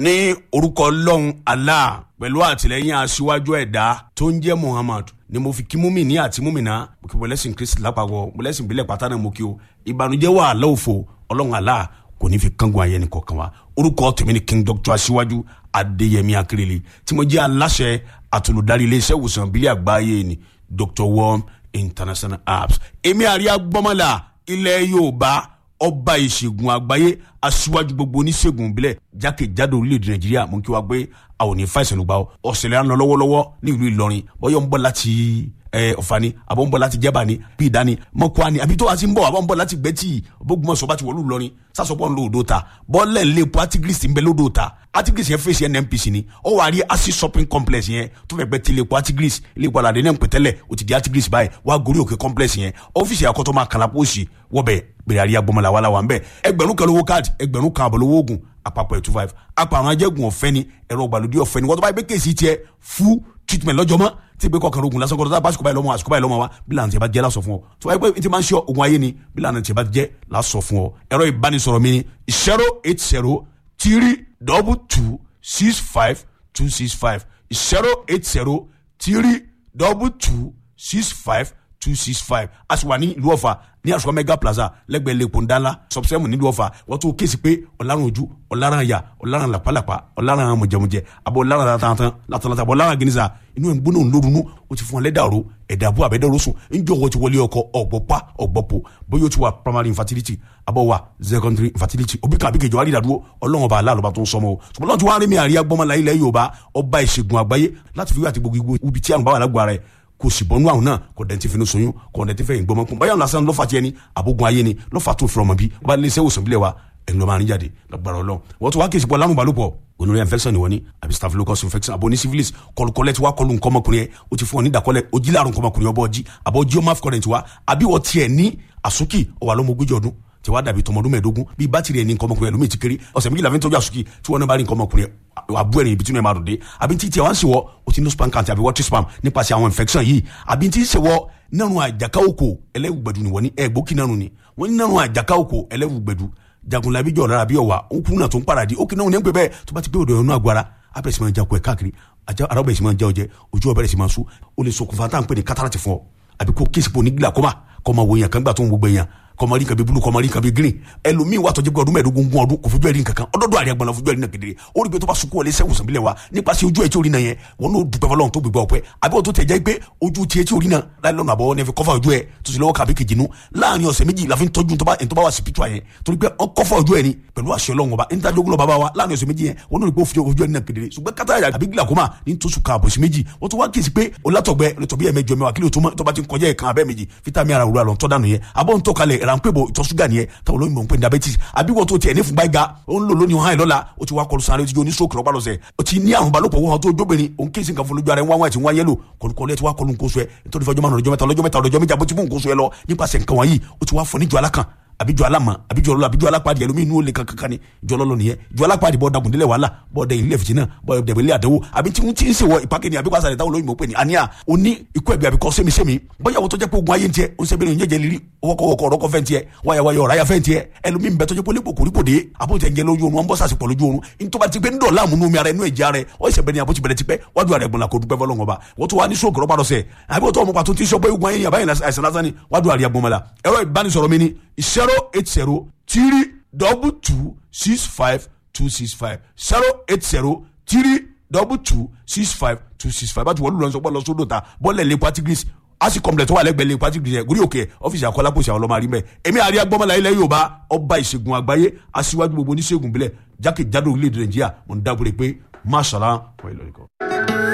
ní orúkọ ọlọ́run allah pẹ̀lú àtìlẹ́yìn aṣíwájú ẹ̀dá tó ń jẹ́ muhammad ni mo fi kí múmi ní àti múmìnà mo kí bọ́lẹ́sìn kristi lápapọ̀ bọ́lẹ́sìn ìbílẹ̀ pátá náà mo kí o ìbànújẹ́ wà lọ́wọ́fọ̀ ọlọ́run allah kò ní fi kángun ayé nìkan kan wa orúkọ tèmi ni king doctor aṣíwájú adéyẹmí akérèlé tí mo jẹ́ aláṣẹ àtolùdarí iléeṣẹ́ ìwòsàn ìbílẹ̀ àgbáyé ni dr worm international apps èmi àríyá gbọ́mọlá ilẹ̀ yorùbá ọba ìṣègùn àgbáyé aṣíwájú gbogbo oníṣègùn ìbílẹ̀ jákèjádò orílẹ̀-èdè nàìjíríà mú kí wá gbé àwọn òní fàìsàn ló gbà ọ́ ọ̀sẹ̀lẹ̀ à ń lọ lọ́wọ́lọ́wọ́ ní ìlú ìlọrin bọ́yọ̀ ń bọ̀ láti ọ̀fà ni àbọ̀ ń bọ̀ láti jẹ́bà ni bí ìdání mọ́kọ́ ni àbí tó wá sí ń bọ̀ àbọ̀ ń bọ̀ láti gbẹ́tì bógunmọ̀sọ̀ bá ti wọ̀lú ìlọrin sásọpọ̀ ń lo òdo ta bọ́ọ̀lẹ̀ ń lé epo artigris ń bẹ lódò ta artigris yẹn fèsì nnpc ni ó wà á rí acid shopping complex yẹn tó fẹ́ gbẹ́ ti lè epo artigris ilé ìpàdé àdé náà ń pẹ̀tẹ́lẹ̀ ó ti di artigris báyìí wá gorí òkè complex yẹn ọ́fíìsì àkọ́tọ́ máa kàlà pósì wọ́bẹ̀ gbèrè àríyá gbọmọlá wàhálà wà ń bẹ̀ ẹgbẹ̀rún kan lówó káàdì ẹgbẹ̀rún kan àbọ̀ lówó oògùn àpapọ̀ ẹ̀ two five apá àwọn ajẹ́gun ọ̀fẹ́ ni ẹ̀rọ ìgbàlódé ọ̀fẹ́ ni wọ́n tó bá yẹ pé kéèsì tiẹ̀ fún treatment lọ́jọ́ mọ́ tí ìgbé kọkànlá ogun lásán kọ́ńtà báṣukú báyìí lọ́mọ àṣukú báyìí lọ́mọ wa bí lànà tí a bá jẹ́ lásọ fún ọ tó wáyé pé n ti máa ń ṣe ogun ayé ni bí lànà tí a bá jẹ́ lásọ fún ọ ẹ̀rọ ìbánisọ̀rọ̀ mi ni zero eight zero three double two six five two six five zero eight zero three double two six five two six five a sì wà ní ìlú ọ̀fà ní àṣùkọ mega plaza lẹ́gbẹ̀ẹ́ lẹ́kọ̀ọ́ ńdálá sọ̀bùsẹ́mù nílùú ọ̀fà wọ́n tún kéésì pé ọ̀làrán ojú ọ̀làrán àyà ọ̀làrán làpálàpá ọ̀làrán mọ̀jẹ̀mọ̀jẹ̀ àbọ̀ ọ̀làrán látàntàn látàntàn àbọ̀ ọ̀làrán gínísà inú ẹ̀ ń gbóná ńlórunú o ti fún ọ lẹ́dà ro ẹ̀dà àbú àbẹ́dẹ́ rosun ńjọ́ wọ́n ti wọlé ọkọ ọ̀gbọ́pá ọ̀gbọ́pọ̀ bóyá o ti wà primary infertility àbọ̀ wà secondary infertility òbí kan àbíkejì wà nídàdúró ọlọ́run ọba aláàlọ́ba tó ń sọmọ o ṣùgbọ́n lọ́n ti wá rí mi àríyá gbọ́mọlá ilẹ̀ yorùbá ọba ìṣègùn àgbáyé láti fi wí àti gbogbo ibi tí àrùn bá wà lágbo ara ẹ̀ kò sì bọ́nú àwọn náà kò dẹ̀ ti fi ní soyún kò dẹ̀ ti fẹ́ ìgbọ́mọ kún báyọ̀ lásán lọ́fà tiẹ̀ ni àbógun ayé ni lọ́fà tó fìrọ̀mọ̀ bí wọ́n bá lé iṣẹ́ òsùn bílẹ̀ wa ẹ̀ lọ́ máa ń jáde lọ́gbàrá ọlọ́ wọ́n tún wá kí ìsìnkú ọlárùn balùpọ̀ gonorrhea infection ni wọ́n ní àbí staphylococcus infection àbò ní syphilis kọlùkọlẹ̀ tí wàá kọlù nǹkan ọmọkùnrin yẹn o ti fún ọ ní ìdàkọlẹ̀ o jí láàrùn nǹkan ọmọkùnrin ọbọ̀ ọjí àbọ̀ jí ọmọ afcurrent wa àbí wọ́n tiẹ̀ ní àsúkì ọwà lọ́mọ ogójì ọdún tí wàá dàbí tọmọdún mẹ́ẹ̀ẹ́dógún bíi bátìrì ẹni nǹkan ọmọkùnrin ẹlòmíì ti kéré ọ̀sẹ̀ méjìlá fi ń tọ́jú àsúkì tí wọ́n náà bá rí nǹkan ọmọkùnrin àbú ẹ̀rìn ibi tí wọ́n máa dòde àbí tí tiẹ̀ wá ń ṣèwọ́ o ti ní spam count àbí water spam nípasẹ̀ àwọn infection yìí àbí tí ń ṣèwọ́ nínú àjàká òkò ẹlẹ́wùgbẹ̀dù ni wọ́n ní ẹ̀gbókì nánu ni wọ́n ní nínú àjàká òkò ẹlẹ́wùgbẹ̀dù jagunlabi jọ̀ lára bí ọ̀wà òkú náà tó ń paradì ó kì náà ní ń pè bẹ́ẹ̀ tó bá ti pé òdò ẹ̀rọ agbára abẹ́rẹ́ sì máa jakọ̀ ẹ̀ káàkiri ara bẹ̀rẹ̀ sì máa já ọjẹ́ ojú ọbẹ̀rẹ̀ sì máa sú ó lè ṣokùnfà tá à ń pè ní kátàràtì fún ọ àbí kó kéèsì pò ní glaucoma kọ́ máa wo èèyàn kan gbà tó ń gbogbo èèyàn kọmọ rí nǹkan bíi bulu kọmọ rí nǹkan bíi green ẹlòmíì wà tọjú pé ọdún mẹ́ẹ̀ẹ́dógún gún ọdún kò fojú ẹ̀rí nǹkan kan ọdọọdọ àrí agbọnla fojú ẹ̀rí náà kedere ó rí pé tó bá sunkún wọlé sẹ́wọ̀n sànbílẹ̀ wa nípasẹ̀ ojú ẹ̀ tí orí náà yẹn wọn n'o dùpẹ́ fọlọ́run tó gbégbá ọ̀pẹ́ àbí wọn tó tẹ̀ jẹ́ pé ojú tiẹ̀ tí orí náà láì lọ́nà àbọ̀ ní fi kọ́fà ojú ẹ̀ tó sì lọ́wọ́ kàbí kejì nu láàrin ọ̀sẹ̀ méjì la fi ń tọ́jú tó bá wà sí pítúà yẹn torí pé ọ kọ́fà ojú ẹ̀ ni pẹ̀lú àṣẹ ọlọ́run ọba níta jogun lọ bàbá wa láàrin ọ̀sẹ̀ méjì yẹn wọn n'o rí pé ó fi ojú ẹ̀ náà kedere ṣùgbọ́n kátà àbí glaucoma ní tó sùn káàbọ̀ sí méjì wọ́n tún wá kí sí pé olátọ̀gbẹ́ lọ́tọ̀bí ẹ̀ mẹ́jọ mẹ́wàá kí ló tó bá ti ń kọjá ẹ̀ kan abẹ́ méjì fítàmì ara òwúrọ̀ àlọ́ tọ́ dànù yẹn àbọ̀ ń tọ́kalẹ̀ ránpẹ́ bọ̀ ìtọ̀ ṣúgà nìyẹn táwọn olóyìnbó ń pè ní diabetes àbí wọ́n tó tiẹ̀ ní fúnba ìga ó ń lò lónìí hàn lọ́la ó ti wá kọlu sáré ó ti jó ní stroke lọ́pàá lọ́sẹ̀ ó ti ní àrùn balòpọ̀ wọn tó jóbìnrin òun kí n sì kan fún lójú ara ẹ̀ wọ́n wá ẹ̀ tí wọ́n yẹ́lò kọlùkọlù ẹ̀ ti wá kọlu nǹkan oṣù ẹ̀ nítorí fọjọ́ márùn ọjọ́ mẹ́ta lọ́jọ́ mẹ́ta lọ́jọ́ méjì àbótí fún nǹkan oṣù ẹ̀ lọ nípasẹ̀ nǹkan wọ̀nyí ó ti wá fọ níjọ alákan àbíjọ alámọ àbíjọ ọlọlọ àbíjọ alápàdé ẹlòmíín inú olè kankan ni jọ lọlọ nìyẹn jọ alápàdé bọ dagun délẹ wàhálà bọ dẹyìn ilé fìtínà bọ dẹbẹ ilé àdánwò àbí tí wọn ti ń sèwọ ìpàkẹ́ ni àbí wàá sàlẹ̀ táwọn olóyìnbó pè ní àníyà òní ikú ẹ̀bí àbíkọ́ sẹ́mi-sẹ́mi bóyá wọ́n tó jẹ́ pé ogun ayé ń tiẹ̀ ó ń sẹ́bẹ̀rẹ̀ ìyẹ́jẹ̀ lírí ọwọ́kọ̀wọ́kọ̀ ọ̀rọ̀kọ̀ fẹ́ ń tiẹ̀ wáyàwáyà ọ̀ráyà fẹ́ ń tiẹ̀ ẹlòmíín bẹ tó jẹ́ pé olè kòkòrí kò dé àbójẹ ń jẹ lójú oorun wọn bọ́ sàṣìpọ̀ lójú oorun nítorí ti pé ń dọ̀ láàmú nú mi ara ẹnu ẹ̀jẹ̀ rẹ ọ ìṣẹ̀bẹ̀ ni àbójì bẹ̀rẹ̀ ti pẹ́ wájú àrẹ gbọ̀nà kò dúpẹ́ fọlọ́ngọ̀ bá wọ́n tó wá ní sóògùn rọ́bà lọ́sẹ̀ àbí wọ́n tó ọmọ pàtó tí sọ pé ogun ayé yàbá yẹn àìsàn lásán ni wájú àrẹ gbọ̀nmọ́lá ẹ̀rọ ìbánisọ̀rọ̀ mi ni zero eight zero three double two six five two six five zero eight zero three double two six five two six five bájú wọ́n lù lọ́sọ̀ bọ́ lọ sódò ta bọ́ọ̀lẹ̀ lè patigris asi complex tó wà lẹ́gbẹ̀ẹ́ lè patigris yẹn gúrí òkè ọ́fíìsì àkọlápòsì àwọn ọlọ́mọ àrímẹ̀ èmi àrí agbọ́mọlá ilẹ̀ yorùbá ọba ìṣègùn àgbáyé aṣíwájú gbogbo oníṣègùn bílẹ̀ jákèjádò orílẹ̀-èdè nàìjíríà mo ń dábòrè pé máṣàlá wọ́n ìlọrin kan.